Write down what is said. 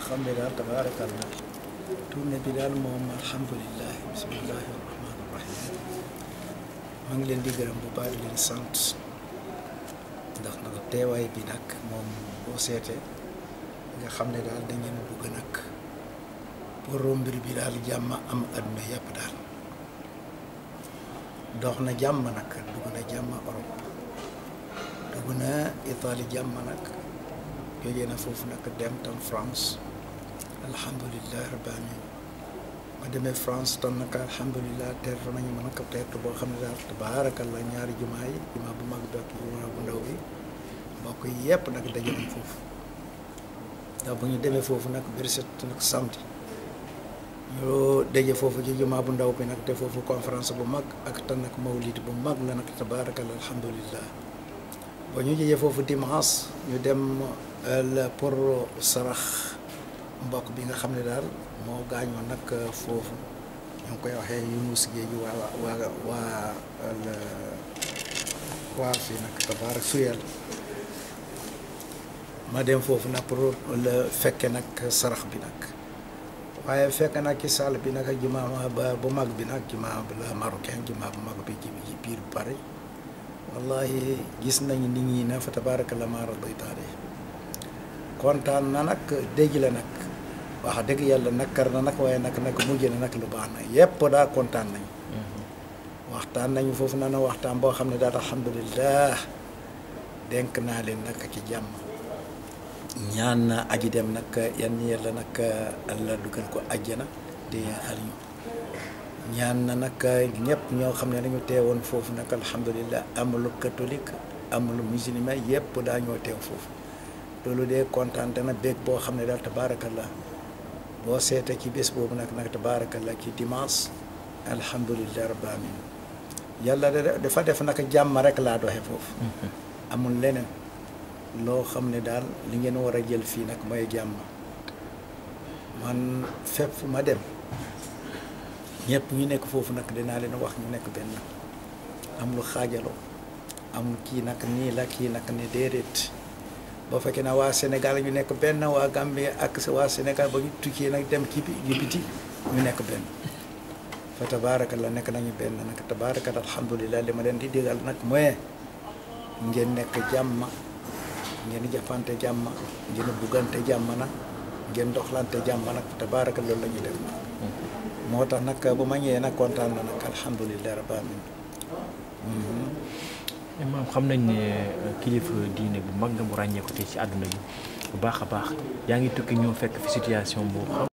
xam ne daal tabaarakallah tournée bi daal moom alhamdulilah bismillahi rahmaani rahim maa ngi leen di gërëm bu baax di leen sant ndax nag teewaay bi nag moom boo seetee nga xam ne daal dañu bugg nag pour mbir bi daal jàmm am adduna yàpp daal dox na jàmm nag dugg na jàmm Europe dugg na Italie jàmm nag jógee na foofu nag dem tam France alhamdulilah rabbi alamin ma demee France tam nag alhamdulilah teertu nañu ma nag teertu boo xam ne daal tabaarakallah ñaari jumaa yi jumaa bu mag bi ak jumaa bu ndaw bi mbokk yi yëpp nag daje nañ foofu ndax bu ñu demee foofu nag biir set nag samedi ñu daje foofu ci jumaa bu ndaw bi nag te foofu conférence bu mag ak tan nag mawlid bu mag la nag tabaarakallah alhamdulilah ba ñu jëjee foofu dimanche ñu dem pour sarax mbokk bi nga xam ne daal moo gaañoo nag foofu ñu ngi koy waxee Yunus Géej waa waa waa waa fii nag tabaarak suyal ma dem foofu nag pour la fekke nag sarax bi nag waaye fekk nag ci salle bi nag jumaa ba bu mag bi nag jumaa la marocain jumaa bu mag bi ci biir Paris wallahi gis nañu nit ñi na fa tabaaraka la ma radiytaale kontaan na nag dégg la nag wax dëgg yàlla nakkar na nag waaye nag nag mujj na nag lu baax na yépp daa kontaan nañu waxtaan nañu foofu na na waxtaan boo xam ne daal alhamdulillah denk naa leen nag ci jàmm ñaan na aji dem nag yan yàlla nag allah dugal ko àjjana te xal ñu ñaan na nag ñëpp ñoo xam ne dañu teewoon foofu nag alhamdulilah amul catholique amul musulman yëpp daa ñoo teew foofu loolu de kontaan na bég boo xam ne daal tabaarakallah boo seetee ci bés boobu nag nag tabaarakallah ci dimanche alhamdulilah rabbil alamin yàlla dafa def nag jàmm rek laa doxe foofu amul leneen loo xam ne daal li ngeen war a jël fii nag mooy jàmm man fépp fu ma dem ñëpp ñu nekk foofu nag dinaa leen wax ñu nekk benn am lu xaajaloo amul kii nag nii la kii nag ne déedéet boo fekkee na waa Sénégal ñu nekk benn waa Gambie ak waa Sénégal ba ñu tukkee nag dem ci biti ñu nekk benn fa tabaaraka la nekk nañu benn nag tabaaraka alhamdulilah li ma leen di digal nag mooy ngeen nekk jàmm ngeen jàppante jàmm ngeen buggante jàmm nag ngeen doxlante jàmm nag tabaaraka loolu la ñuy def nag moo tax nag bu ma ñëwee nag kontaan na nag alhamdulilah rabbil alamin maam xam nañ ne kilifa diine bu mag nga mu ràññee ko tey ci àdduna bi bu baax a baax yaa ngi tukki ñëw fekk fi situation boobu